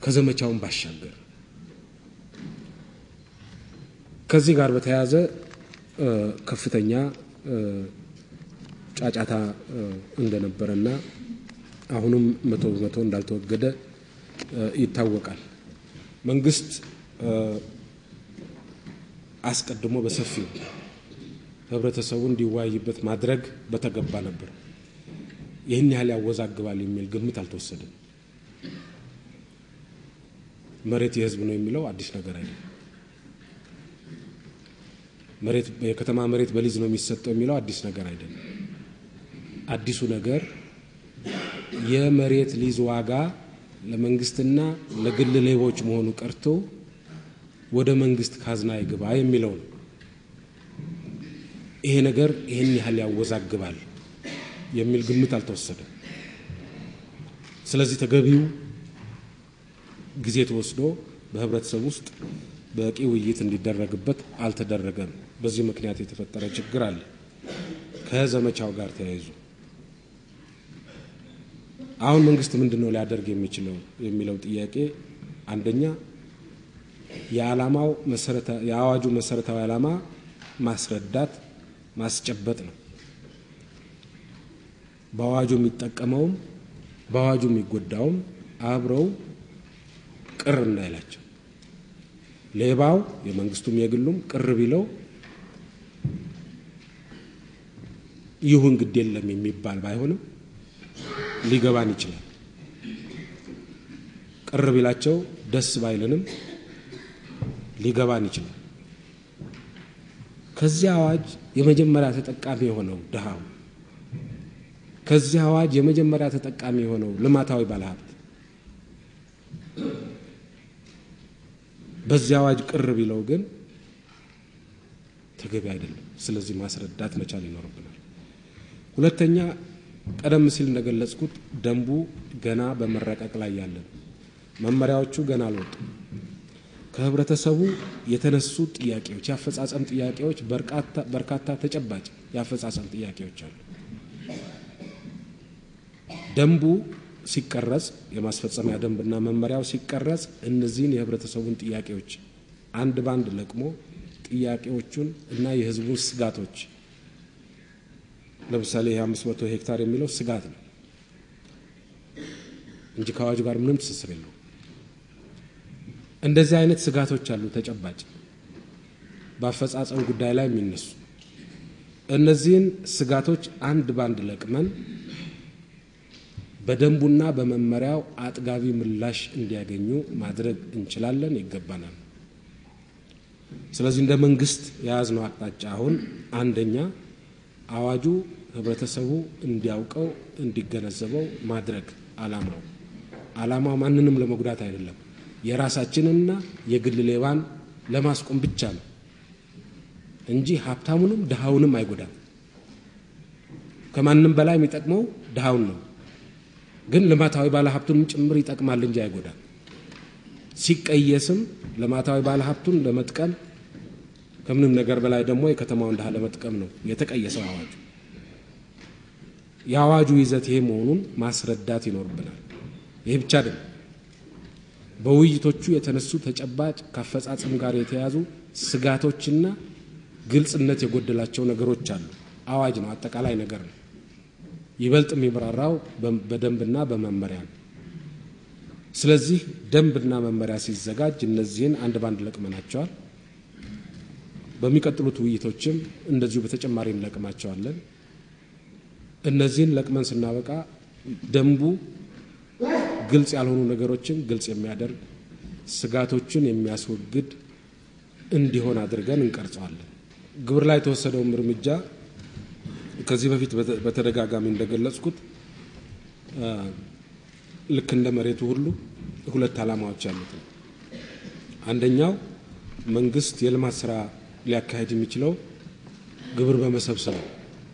ከዘመቻውን ባሻገር ከዚህ ጋር በተያያዘ ከፍተኛ ጫጫታ እንደነበረና አሁንም መቶ በመቶ እንዳልተወገደ ይታወቃል። መንግስት አስቀድሞ በሰፊው ህብረተሰቡ እንዲወያይበት ማድረግ በተገባ ነበር። ይህን ያህል ያወዛግባል የሚል ግምት አልተወሰደም። መሬት የህዝብ ነው የሚለው አዲስ ነገር አይደለም። መሬት የከተማ መሬት በሊዝ ነው የሚሰጠው የሚለው አዲስ ነገር አይደለም። አዲሱ ነገር የመሬት ሊዝ ዋጋ ለመንግስትና ለግል ሌቦች መሆኑ ቀርቶ ወደ መንግስት ካዝና ይግባ የሚለው ነው። ይሄ ነገር ይህን ያህል ያወዛግባል የሚል ግምት አልተወሰደም። ስለዚህ ተገቢው ጊዜ ተወስዶ በህብረተሰብ ውስጥ በቂ ውይይት እንዲደረግበት አልተደረገም። በዚህ ምክንያት የተፈጠረ ችግር አለ። ከዘመቻው ጋር ተያይዞ አሁን መንግስት ምንድን ነው ሊያደርግ የሚችለው የሚለው ጥያቄ አንደኛ የዓላማው የአዋጁ መሰረታዊ ዓላማ ማስረዳት ማስጨበጥ ነው። በአዋጁ የሚጠቀመውም በአዋጁ የሚጎዳውም አብረው ቅር እንዳይላቸው ሌባው የመንግስቱም የግሉም ቅር ቢለው ይሁን ግድ የለም የሚባል ባይሆንም ሊገባን ይችላል። ቅር ቢላቸው ደስ ባይለንም ሊገባን ይችላል። ከዚህ አዋጅ የመጀመሪያ ተጠቃሚ የሆነው ድሃው፣ ከዚህ አዋጅ የመጀመሪያ ተጠቃሚ የሆነው ልማታዊ ባለሀብት በዚህ አዋጅ ቅር ቢለው ግን ተገቢ አይደለም። ስለዚህ ማስረዳት መቻል ይኖርብናል። ሁለተኛ ቀደም ሲል እንደገለጽኩት ደንቡ ገና በመረቀቅ ላይ ያለ ነው። መመሪያዎቹ ገና አልወጡም። ከህብረተሰቡ የተነሱ ጥያቄዎች፣ የአፈጻጸም ጥያቄዎች በርካታ ተጨባጭ የአፈጻጸም ጥያቄዎች አሉ። ደንቡ ሲቀረጽ የማስፈጸሚያ ደንብና መመሪያው ሲቀረጽ እነዚህን የህብረተሰቡን ጥያቄዎች አንድ ባንድ ለቅሞ ጥያቄዎቹን እና የህዝቡን ስጋቶች ለምሳሌ ይህ አምስት መቶ ሄክታር የሚለው ስጋት ነው እንጂ ከአዋጁ ጋር ምንም ትስስር የለው። እንደዚህ አይነት ስጋቶች አሉ ተጨባጭ በአፈጻጸም ጉዳይ ላይ የሚነሱ እነዚህን ስጋቶች አንድ ባንድ ለቅመን በደንቡና በመመሪያው አጥጋቢ ምላሽ እንዲያገኙ ማድረግ እንችላለን፣ ይገባናል። ስለዚህ እንደ መንግስት የያዝነው አቅጣጫ አሁን አንደኛ አዋጁ ህብረተሰቡ እንዲያውቀው እንዲገነዘበው ማድረግ አላማው አላማው ማንንም ለመጉዳት አይደለም፣ የራሳችንና የግል ሌባን ለማስቆም ብቻ ነው እንጂ ሀብታሙንም ድሃውንም አይጎዳም። ከማንም በላይ የሚጠቅመው ድሃውን ነው። ግን ልማታዊ ባለሀብቱን ጭምር ይጠቅማል እንጂ አይጎዳም። ሲቀየስም ልማታዊ ባለሀብቱን ለመጥቀም ከምንም ነገር በላይ ደግሞ የከተማውን ድሃ ለመጥቀም ነው የተቀየሰው አዋጁ። የአዋጁ ይዘት ይሄ መሆኑን ማስረዳት ይኖርብናል። ይሄ ብቻ አይደለም። በውይይቶቹ የተነሱ ተጨባጭ ከአፈጻጸም ጋር የተያዙ ስጋቶችና ግልጽነት የጎደላቸው ነገሮች አሉ። አዋጅ ነው፣ አጠቃላይ ነገር ነው። ይበልጥ የሚብራራው በደንብና በመመሪያ ነው። ስለዚህ ደንብና መመሪያ ሲዘጋጅ እነዚህን አንድ ባንድ ለቅመናቸዋል። በሚቀጥሉት ውይይቶችም እንደዚሁ በተጨማሪ እንለቅማቸዋለን። እነዚህን ለቅመን ስናበቃ ደንቡ ግልጽ ያልሆኑ ነገሮችን ግልጽ የሚያደርግ ስጋቶችን የሚያስወግድ እንዲሆን አድርገን እንቀርጸዋለን። ግብር ላይ የተወሰደውም እርምጃ ከዚህ በፊት በተደጋጋሚ እንደገለጽኩት ልክ እንደ መሬቱ ሁሉ ሁለት ዓላማዎች ያሉት ነው። አንደኛው መንግስት የልማት ስራ ሊያካሄድ የሚችለው ግብር በመሰብሰብ ነው።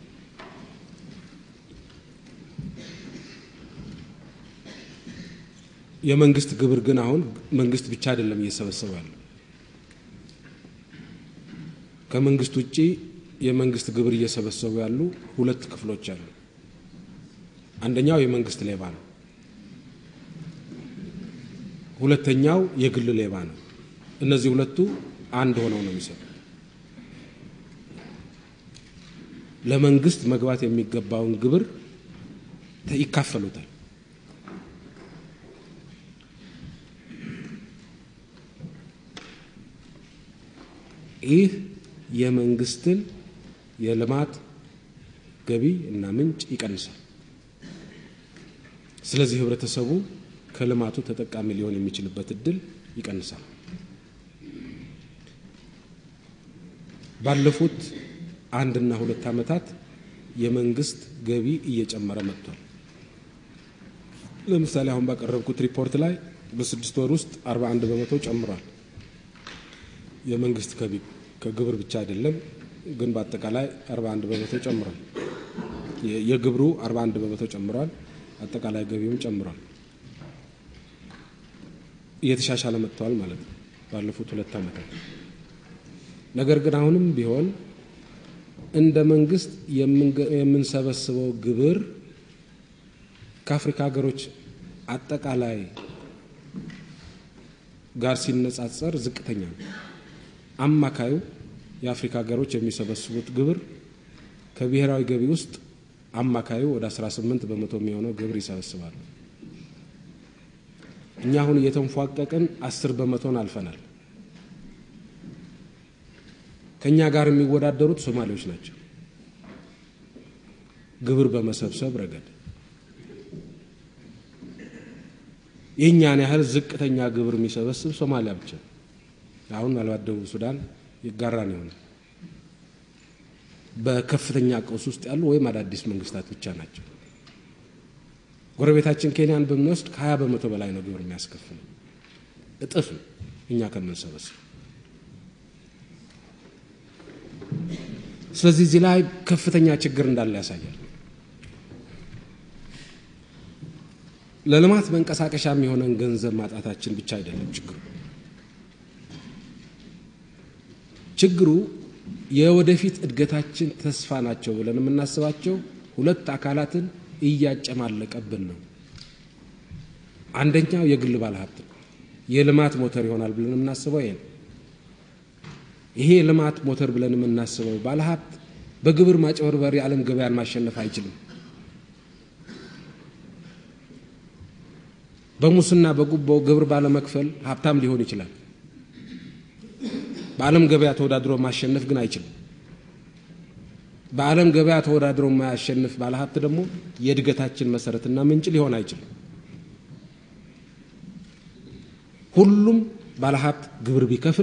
የመንግስት ግብር ግን አሁን መንግስት ብቻ አይደለም እየሰበሰበ ያለው። ከመንግስት ውጭ የመንግስት ግብር እየሰበሰቡ ያሉ ሁለት ክፍሎች አሉ። አንደኛው የመንግስት ሌባ ነው። ሁለተኛው የግል ሌባ ነው። እነዚህ ሁለቱ አንድ ሆነው ነው የሚሰሩ። ለመንግስት መግባት የሚገባውን ግብር ይካፈሉታል። ይህ የመንግስትን የልማት ገቢ እና ምንጭ ይቀንሳል። ስለዚህ ህብረተሰቡ ከልማቱ ተጠቃሚ ሊሆን የሚችልበት እድል ይቀንሳል። ባለፉት አንድና ሁለት ዓመታት የመንግስት ገቢ እየጨመረ መጥቷል። ለምሳሌ አሁን ባቀረብኩት ሪፖርት ላይ በስድስት ወር ውስጥ 41 በመቶ ጨምሯል። የመንግስት ገቢ ከግብር ብቻ አይደለም፣ ግን በአጠቃላይ 41 በመቶ ጨምሯል። የግብሩ 41 በመቶ ጨምሯል። አጠቃላይ ገቢውም ጨምሯል። እየተሻሻለ መጥተዋል ማለት ነው ባለፉት ሁለት ዓመታት። ነገር ግን አሁንም ቢሆን እንደ መንግስት የምንሰበስበው ግብር ከአፍሪካ ሀገሮች አጠቃላይ ጋር ሲነጻጸር ዝቅተኛ ነው። አማካዩ የአፍሪካ ሀገሮች የሚሰበስቡት ግብር ከብሔራዊ ገቢ ውስጥ አማካዩ ወደ 18 በመቶ የሚሆነው ግብር ይሰበስባሉ። እኛ አሁን እየተንፏቀቅን አስር በመቶን አልፈናል። ከእኛ ጋር የሚወዳደሩት ሶማሌዎች ናቸው ግብር በመሰብሰብ ረገድ የእኛን ያህል ዝቅተኛ ግብር የሚሰበስብ ሶማሊያ ብቻ። አሁን ምናልባት ደቡብ ሱዳን ይጋራን ይሆናል። በከፍተኛ ቀውስ ውስጥ ያሉ ወይም አዳዲስ መንግስታት ብቻ ናቸው። ጎረቤታችን ኬንያን ብንወስድ ከሀያ በመቶ በላይ ነው ግብር የሚያስከፍለው፣ እጥፍ ነው እኛ ከምንሰበስብ። ስለዚህ እዚህ ላይ ከፍተኛ ችግር እንዳለ ያሳያል። ለልማት መንቀሳቀሻ የሚሆነን ገንዘብ ማጣታችን ብቻ አይደለም ችግሩ። ችግሩ የወደፊት እድገታችን ተስፋ ናቸው ብለን የምናስባቸው ሁለት አካላትን እያጨማለቀብን ነው። አንደኛው የግል ባለሀብት ነው። የልማት ሞተር ይሆናል ብለን የምናስበው ይሄ ነው። ይሄ የልማት ሞተር ብለን የምናስበው ባለሀብት በግብር ማጭበርበር የዓለም ገበያን ማሸነፍ አይችልም። በሙስና በጉቦ ግብር ባለመክፈል ሀብታም ሊሆን ይችላል። በዓለም ገበያ ተወዳድሮ ማሸነፍ ግን አይችልም። በዓለም ገበያ ተወዳድሮ የማያሸንፍ ባለሀብት ደግሞ የእድገታችን መሰረትና ምንጭ ሊሆን አይችልም። ሁሉም ባለሀብት ግብር ቢከፍል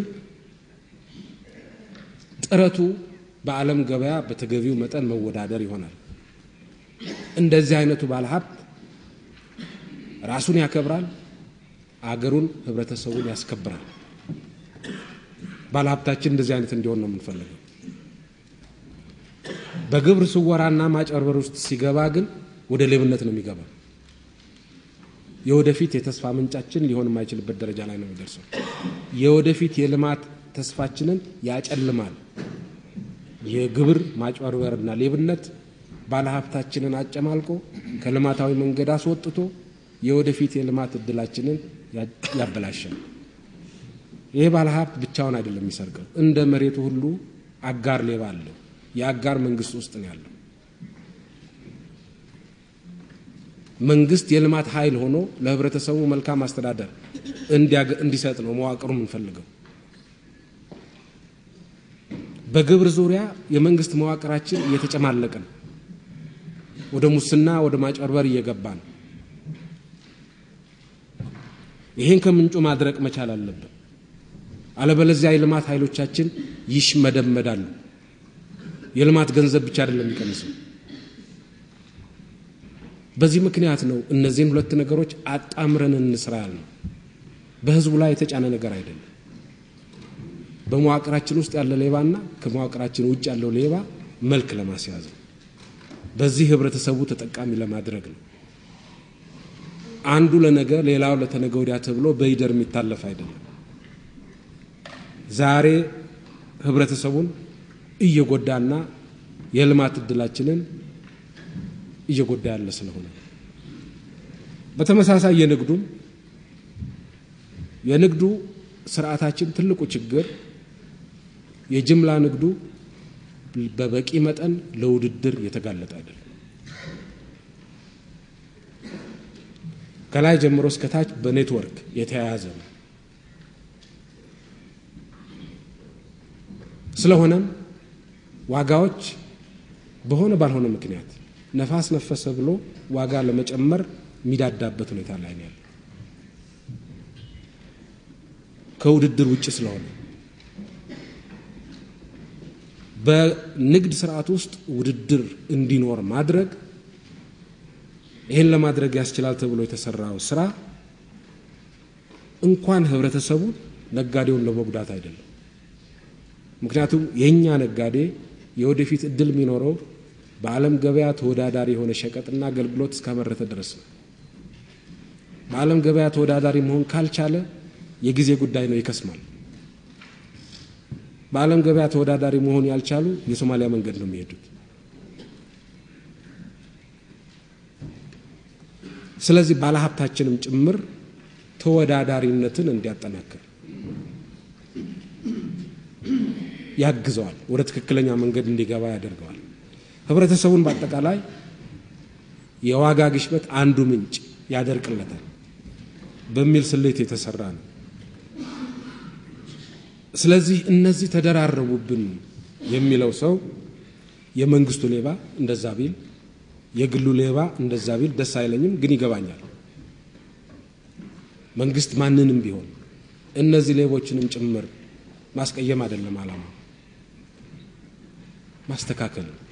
ጥረቱ በዓለም ገበያ በተገቢው መጠን መወዳደር ይሆናል። እንደዚህ አይነቱ ባለሀብት ራሱን ያከብራል፣ አገሩን፣ ህብረተሰቡን ያስከብራል። ባለሀብታችን እንደዚህ አይነት እንዲሆን ነው የምንፈልገው። በግብር ስወራና ማጨርበር ውስጥ ሲገባ ግን ወደ ሌብነት ነው የሚገባ። የወደፊት የተስፋ ምንጫችን ሊሆን የማይችልበት ደረጃ ላይ ነው የሚደርሰው። የወደፊት የልማት ተስፋችንን ያጨልማል። የግብር ማጭበርበርና ሌብነት ባለሀብታችንን አጨማልቆ ከልማታዊ መንገድ አስወጥቶ የወደፊት የልማት እድላችንን ያበላሻል። ይህ ባለሀብት ብቻውን አይደለም የሚሰርቀው። እንደ መሬቱ ሁሉ አጋር ሌባ አለው። የአጋር መንግስት ውስጥ ነው ያለው። መንግስት የልማት ኃይል ሆኖ ለህብረተሰቡ መልካም አስተዳደር እንዲሰጥ ነው መዋቅሩ የምንፈልገው። በግብር ዙሪያ የመንግስት መዋቅራችን እየተጨማለቀ ነው። ወደ ሙስና፣ ወደ ማጭበርበር እየገባ ነው። ይሄን ከምንጩ ማድረቅ መቻል አለብን። አለበለዚያ የልማት ኃይሎቻችን ይሽመደመዳሉ። የልማት ገንዘብ ብቻ አይደለም የሚቀንሰው። በዚህ ምክንያት ነው እነዚህን ሁለት ነገሮች አጣምረን እንስራ ያልነው። በህዝቡ ላይ የተጫነ ነገር አይደለም። በመዋቅራችን ውስጥ ያለ ሌባና ከመዋቅራችን ውጭ ያለው ሌባ መልክ ለማስያዝ ነው። በዚህ ህብረተሰቡ ተጠቃሚ ለማድረግ ነው። አንዱ ለነገ ሌላው ለተነገ ወዲያ ተብሎ በይደር የሚታለፍ አይደለም። ዛሬ ህብረተሰቡን እየጎዳና የልማት እድላችንን እየጎዳ ያለ ስለሆነ በተመሳሳይ የንግዱም የንግዱ ስርዓታችን ትልቁ ችግር የጅምላ ንግዱ በበቂ መጠን ለውድድር የተጋለጠ አይደለም። ከላይ ጀምሮ እስከታች በኔትወርክ የተያያዘ ነው። ስለሆነም ዋጋዎች በሆነ ባልሆነ ምክንያት ነፋስ ነፈሰ ብሎ ዋጋ ለመጨመር የሚዳዳበት ሁኔታ ላይ ነው ያለው ከውድድር ውጭ ስለሆነ በንግድ ስርዓት ውስጥ ውድድር እንዲኖር ማድረግ ይህን ለማድረግ ያስችላል ተብሎ የተሰራው ስራ እንኳን ህብረተሰቡን ነጋዴውን ለመጉዳት አይደለም። ምክንያቱም የእኛ ነጋዴ የወደፊት እድል የሚኖረው በዓለም ገበያ ተወዳዳሪ የሆነ ሸቀጥና አገልግሎት እስካመረተ ድረስ ነው። በዓለም ገበያ ተወዳዳሪ መሆን ካልቻለ የጊዜ ጉዳይ ነው፣ ይከስማል። በዓለም ገበያ ተወዳዳሪ መሆን ያልቻሉ የሶማሊያ መንገድ ነው የሚሄዱት። ስለዚህ ባለሀብታችንም ጭምር ተወዳዳሪነትን እንዲያጠናክር ያግዘዋል፣ ወደ ትክክለኛ መንገድ እንዲገባ ያደርገዋል። ህብረተሰቡን በአጠቃላይ የዋጋ ግሽበት አንዱ ምንጭ ያደርቅለታል በሚል ስሌት የተሰራ ነው። ስለዚህ እነዚህ ተደራረቡብን የሚለው ሰው የመንግስቱ ሌባ እንደዛ ቢል የግሉ ሌባ እንደዛ ቢል ደስ አይለኝም፣ ግን ይገባኛል። መንግስት ማንንም ቢሆን እነዚህ ሌቦችንም ጭምር ማስቀየም አይደለም ዓላማ፣ ማስተካከል ነው።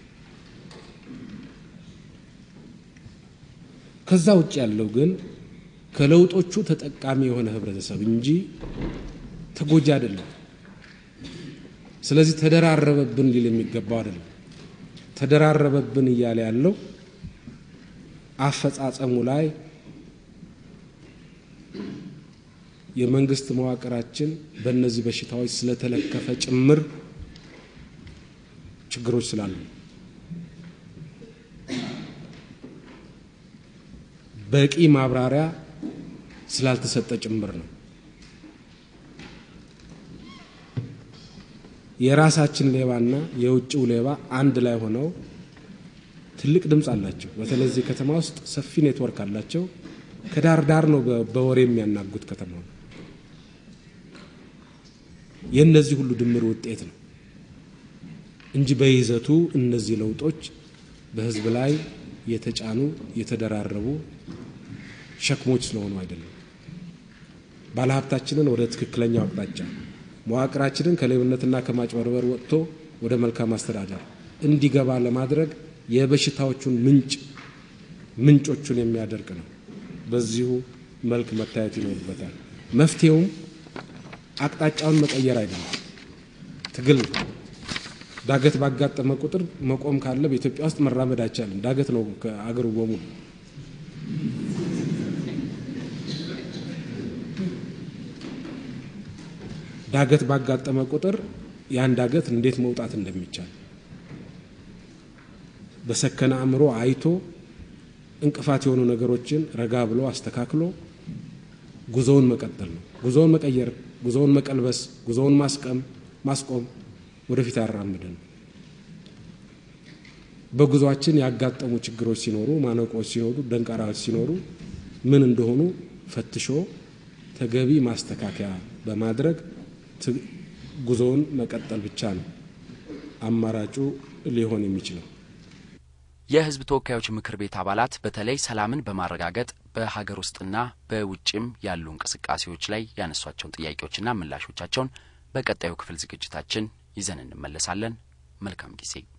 ከዛ ውጭ ያለው ግን ከለውጦቹ ተጠቃሚ የሆነ ህብረተሰብ እንጂ ተጎጂ አይደለም። ስለዚህ ተደራረበብን ሊል የሚገባው አይደለም። ተደራረበብን እያለ ያለው አፈጻጸሙ ላይ የመንግስት መዋቅራችን በእነዚህ በሽታዎች ስለተለከፈ ጭምር ችግሮች ስላሉ በቂ ማብራሪያ ስላልተሰጠ ጭምር ነው። የራሳችን ሌባና የውጭው ሌባ አንድ ላይ ሆነው ትልቅ ድምፅ አላቸው። በተለይ እዚህ ከተማ ውስጥ ሰፊ ኔትወርክ አላቸው። ከዳር ዳር ነው በወሬ የሚያናጉት ከተማ የእነዚህ ሁሉ ድምር ውጤት ነው እንጂ በይዘቱ እነዚህ ለውጦች በህዝብ ላይ የተጫኑ የተደራረቡ ሸክሞች ስለሆኑ አይደለም። ባለሀብታችንን ወደ ትክክለኛው አቅጣጫ መዋቅራችንን ከሌብነትና ከማጭበርበር ወጥቶ ወደ መልካም አስተዳደር እንዲገባ ለማድረግ የበሽታዎቹን ምንጭ ምንጮቹን የሚያደርቅ ነው። በዚሁ መልክ መታየት ይኖርበታል። መፍትሄውም አቅጣጫውን መቀየር አይደለም፣ ትግል ነው። ዳገት ባጋጠመ ቁጥር መቆም ካለ በኢትዮጵያ ውስጥ መራመድ አይቻልም። ዳገት ነው ከአገሩ በሙሉ። ዳገት ባጋጠመ ቁጥር ያን ዳገት እንዴት መውጣት እንደሚቻል በሰከነ አእምሮ አይቶ እንቅፋት የሆኑ ነገሮችን ረጋ ብሎ አስተካክሎ ጉዞውን መቀጠል ነው። ጉዞውን መቀየር፣ ጉዞውን መቀልበስ፣ ጉዞውን ማስቀም ማስቆም ወደፊት አያራምድን። በጉዟችን ያጋጠሙ ችግሮች ሲኖሩ፣ ማነቆች ሲኖሩ፣ ደንቃራዎች ሲኖሩ ምን እንደሆኑ ፈትሾ ተገቢ ማስተካከያ በማድረግ ጉዞውን መቀጠል ብቻ ነው አማራጩ ሊሆን የሚችለው። የሕዝብ ተወካዮች ምክር ቤት አባላት በተለይ ሰላምን በማረጋገጥ በሀገር ውስጥና በውጭም ያሉ እንቅስቃሴዎች ላይ ያነሷቸውን ጥያቄዎችና ምላሾቻቸውን በቀጣዩ ክፍል ዝግጅታችን ይዘን እንመለሳለን። መልካም ጊዜ